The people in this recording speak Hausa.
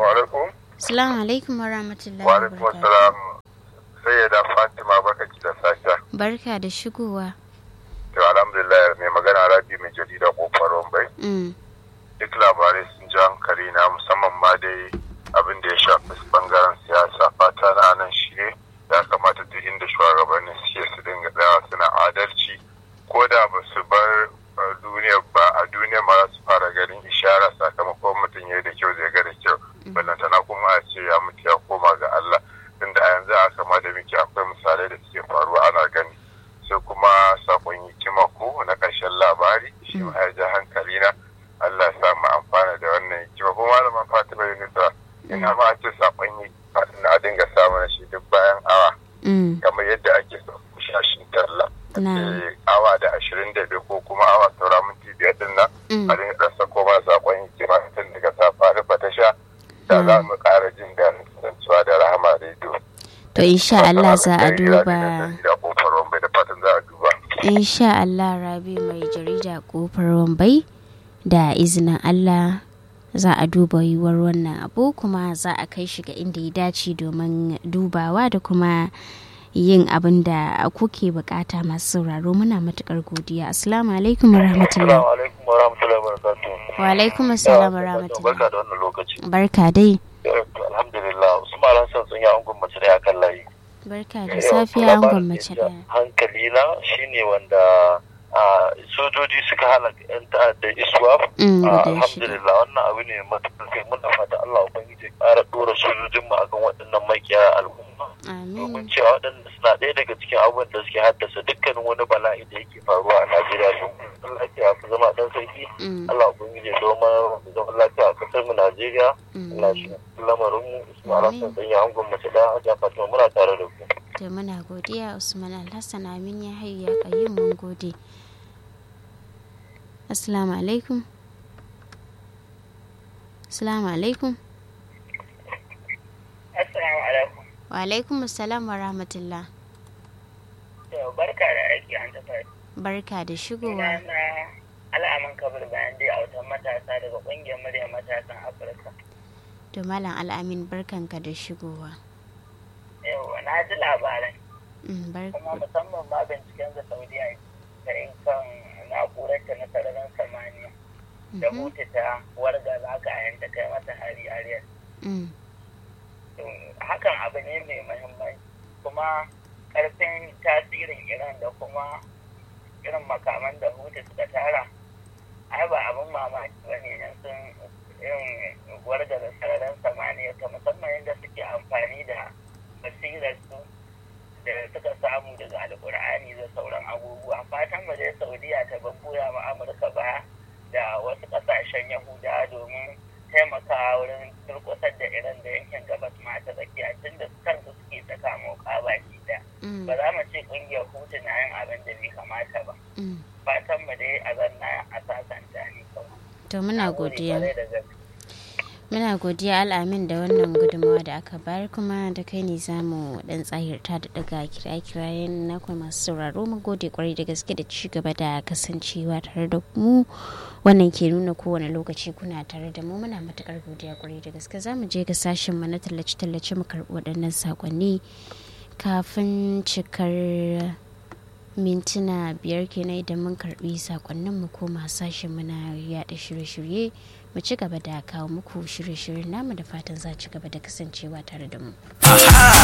Assalamu alaikum. Assalamu alaikum wa rahmatullahi Wa wa alaikum barakatuh. assalam. Sai ya da Fatima baka ki da sasha. Barka da shigowa. To alhamdulillah mai magana Rabi mai jarida kofar Rombai. Mm. Duk labarai sun ji hankali na musamman ma dai abin da ya shafi bangaren siyasa fata na nan shi ne ya kamata duk inda shugabannin suke su dinga tsayawa suna adalci ko da ba su bar uh, duniya ba a duniya ma za su fara ganin ishara sakamakon mutum ya yi da kyau zai ga da kyau ballantana kuma a ce ya mutu ya koma ga Allah tunda a yanzu a kama da muke akwai misalai da suke faruwa ana gani sai kuma sakon hikima ko na ƙarshen labari shi ma ya ja hankali na Allah ya sa mu amfana da wannan hikima kuma malaman Fatima Yunusa ina ma a ce sakon hikima na dinga samu na shi duk bayan awa Mm. kamar yadda ake so shashin talla Na. Eh, awa da ashirin da biyu ko kuma awa saura minti biyar din nan Mm. a dinga ɗan sako mana sakon hikima tun daga safa rufa ta sha da za mu ƙara jin daɗin kasancewa da rahama rediyo. To insha Allah za a duba. Da kofar Rombai da fatan za a duba. Insha Allah Rabi mai jarida kofar Wambai da izinin Allah za a duba yiwuwar wannan abu kuma za a kai shi ga inda ya dace domin dubawa da kuma yin abin da kuke bukata masu sauraro muna matukar godiya assalamu alaikum warahmatullahi alaikum wa rahmatullahi wa barakatuh. wa alaikum assalam Barka warahmatullahi da wannan lokaci. barka dai Alhamdulillah, Usman Hassan sun yi angon mace da kan layi. barka da safiya an gwammace daya Hankali na shine wanda a sojoji suka halaka 'yan ta'adda iswaf. Mm, Ah, guda shida. Alhamdulillah wannan abu ne matuƙar kai muna fata Allah Ubangiji ya ƙara ɗora sojojin mu akan waɗannan makiya al'umma. Domin amin cewa waɗanda suna ɗaya daga cikin abubuwan da suke haddasa dukkanin wani bala'i da yake faruwa a Najeriya. Domin lafiya fi zama ɗan sarki. Mm, Allah Ubangiji ya zama zaman lafiya a ƙasar mu Najeriya. mm. Allah shi lamarin mu Usman Amin. Hassan sun yi angon mace da Hajiya Fatima muna tare da ku. da muna godiya usman alhassan amin ya hayu ya kayyum mun gode assalamu alaikum assalamu alaikum Assalamu alaikum. wa alaikum assalam wa rahmatullah Yau barka da aiki an tafi. barka da Ina shigowa na al'amin kabir bayan dai a wutan matasa daga ƙungiyar muryar matasan Afirka. to malam al'amin barkanka da shigowa Yau na ji labaran Mm, bar- kuma musamman ma binciken da Saudiya ta yin kan na'urar ta na sararin samaniya da Mhm, hutu ta warga za ka ta kai mata hari ariyar. mm, Hakan abu ne mai muhimmanci kuma ƙarfin tasirin Iran da kuma irin makaman da hutu suka tara ai ba abin mamaki ba ne nan sun irin warga da sararin samaniya ta musamman yadda suke amfani da basirar su da suka samu daga alkur'ani da sauran abubuwa fatan ba dai saudiya ta babbuya ma amurka ba da wasu kasashen yahuda domin taimakawa wurin turkusar da iran da yankin gabas ma ta tsakiya tun da kansu suke saka moka baki da mm, ba za mu ce kungiyar hutu na yin abin da bai kamata ba mm. fatan mu dai a zanna a sasanta ne kawai to muna Na gode godiya kwarai da gaske. muna godiya al'amin da wannan gudunmawa da aka bayar kuma da kai ne za mu dan tsahirta da daga kira-kirayen na kuma masu sauraro mu gode kwarai da gaske da ci gaba da kasancewa tare da mu wannan ke nuna kowane lokaci kuna tare da mu muna matukar godiya kwarai da gaske za mu je ga sashen mu na tallace-tallace mu karɓi waɗannan sakonni kafin cikar mintuna biyar kenan idan mun karɓi sakonnin mu koma sashen mu na yaɗa shirye-shirye mu ci gaba da kawo muku shirye-shiryen namu da fatan za ci gaba da kasancewa tare da mu.